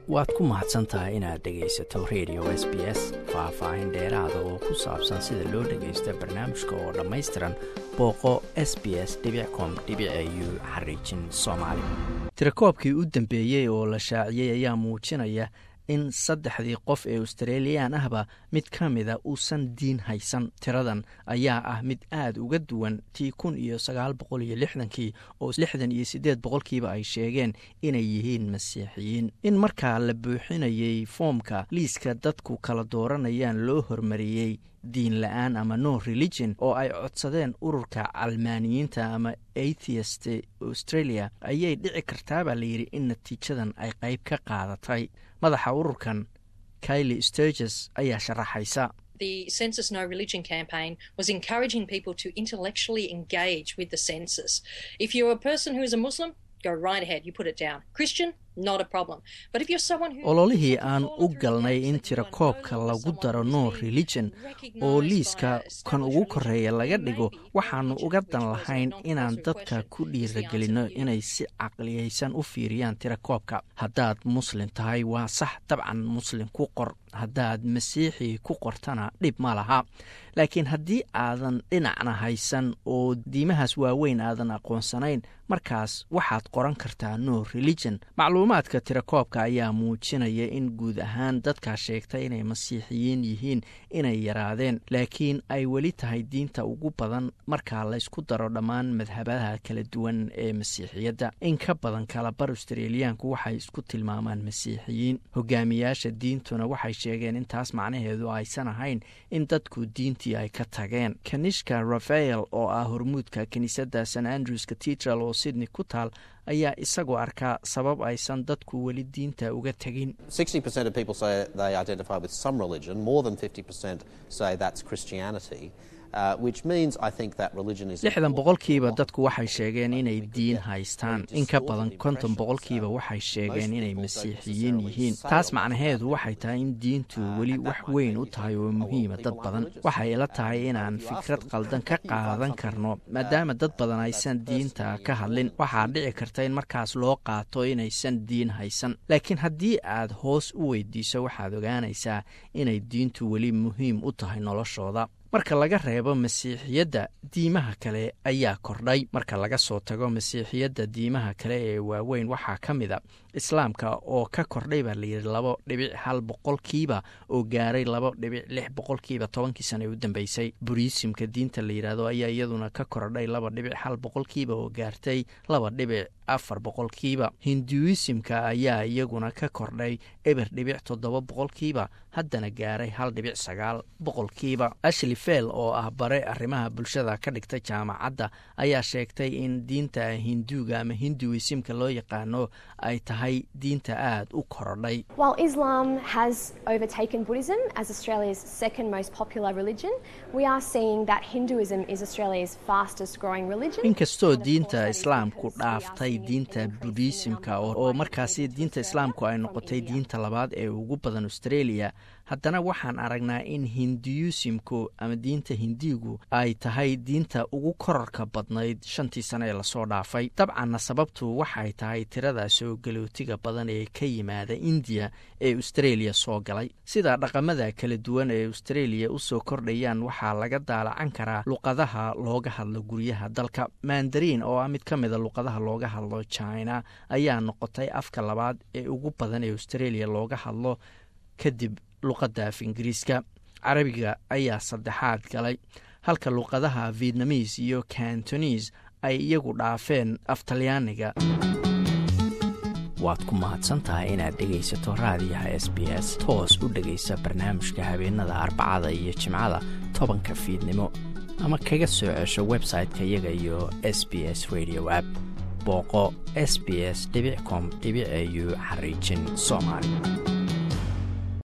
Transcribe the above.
waad ku mahadsan tahay inaad dhegaysato radio s b s faah-faahin dheeraada oo ku saabsan sida loo dhagaysto barnaamijka oo dhammaystiran booqo s b s com u xariijin soomaali tirakoobkii u dambeeyey oo la shaaciyey ayaa muujinaya in saddexdii qof ee australiyan ahba mid ka mida uusan diin haysan tiradan ayaa ah mid aada uga duwan tii kun iyo sagaal boqol iyo lixdankii oo lixdan iyo siddeed boqolkiiba ay sheegeen inay yihiin masiixiyiin in markaa la buuxinayey foomka liiska dadku kala dooranayaan loo hormariyey diin la-aan ama no religion oo ay codsadeen ururka calmaaniyiinta ama atheist australia ayay dhici kartaa baa layidhi in natiijadan ay qayb ka qaadatay madaxa ururkan kaili sturges ayaa sharaxaysa the census no religion campaign was encouraging people to intellectually engage with the census if you're a person who is a muslim go right ahead you put it down christian ololihii aan u galnay in tirakoobka lagu daro no religion oo liiska kan ugu koreeya laga dhigo waxaannu uga dan lahayn inaan dadka ku dhiiragelinno inay si caqliyaysan u fiiriyaan tirakoobka haddaad muslim tahay waa sax dabcan muslim ku qor haddaad masiixi ku qortana dhib ma laha laakiin haddii aadan dhinacna haysan oo diimahaas waaweyn aadan aqoonsanayn markaas waxaad qoran kartaa no religion macluumaadka tirakoobka ayaa muujinaya in guud ahaan dadkaa sheegta inay masiixiyiin yihiin inay yaraadeen laakiin ay weli tahay diinta ugu badan markaa laysku daro dhammaan madhabadaha kala duwan ee masiixiyadda in ka badan kalabar australiyaanku waxay isku tilmaamaan masiixiyiin hogaamiyaasha diintuna waxay sheegeen intaas macnaheedu aysan ahayn in dadku diintii ay ka tageen kanishka rafael oo ah hormuudka kiniisadda st andrews cathedral oo sydney ku taal ayaa isagoo arkaa sabab aysan dadku weli diinta uga tegin lixdan boqolkiiba dadku waxay sheegeen inay diin haystaan in ka badan konton boqolkiiba waxay sheegeen inay masiixiyiin yihiin taas macnaheedu waxay tahay in diintu weli wax weyn u tahay oo muhiima dad badan waxay ila tahay inaan fikrad qaldan ka qaadan karno maadaama dad badan aysan diinta ka hadlin waxaa dhici karta in markaas loo qaato inaysan diin haysan laakiin haddii aad hoos u weydiiso waxaad ogaanaysaa inay diintu weli muhiim u tahay noloshooda marka laga reebo masiixiyadda diimaha kale ayaa kordhay marka laga soo tago masiixiyadda diimaha kale ee waaweyn waxaa ka mid a islaamka oo ka kordhay baa layidhi labo dhibic hal boqolkiiba oo gaaray labo dhibic lix boqolkiiba tobankii sana ee u dambeysay buriisimka diinta la yidhaahdo ayaa iyaduna ka kordhay laba dhibic hal boqolkiiba oo gaartay laba dhibic afar boqolkiiba hinduisimka ayaa iyaguna ka kordhay eber dhibic toddoba boqolkiiba haddana gaaray hal dhibic sagaal boqolkiiba ashli fel oo ah bare arrimaha bulshada ka dhigta jaamacadda ayaa sheegtay in diinta hinduuga ama hinduisimka loo yaqaano ay tahay diinta aada u korodhay inkastoo diinta islaamku dhaaftay diinta budiisimka oo markaasi diinta islaamku ay noqotay diinta labaad ee ugu badan australia haddana waxaan aragnaa in hinduyusimku ama diinta hindiigu ay tahay diinta ugu korarka badnayd shantii sano ee lasoo dhaafay dabcanna sababtu waxay tahay tirada soo galootiga badan ee ka yimaada indiya ee australia soo galay sida dhaqamada kala duwan ee australia usoo kordhayaan waxaa laga daalacan karaa luqadaha looga hadlo guryaha dalka mandariin oo ah mid ka mida luqadaha looga hadlo china ayaa noqotay afka labaad ee ugu badan ee australia looga hadlo kadib luqadda af ingiriiska carabiga ayaa saddexaad galay halka luqadaha vietnamis iyo cantonis ay iyagu dhaafeen af talyaaniga waad ku mahadsantahay inaad dhegaysato raadiyaha s b s toos u dhegaysa barnaamijka habeenada arbacada iyo jimcada tobanka fiidnimo ama kaga soo cesho website-ka iyaga iyo s b s radio app booqo s b s com au xariijin soomaali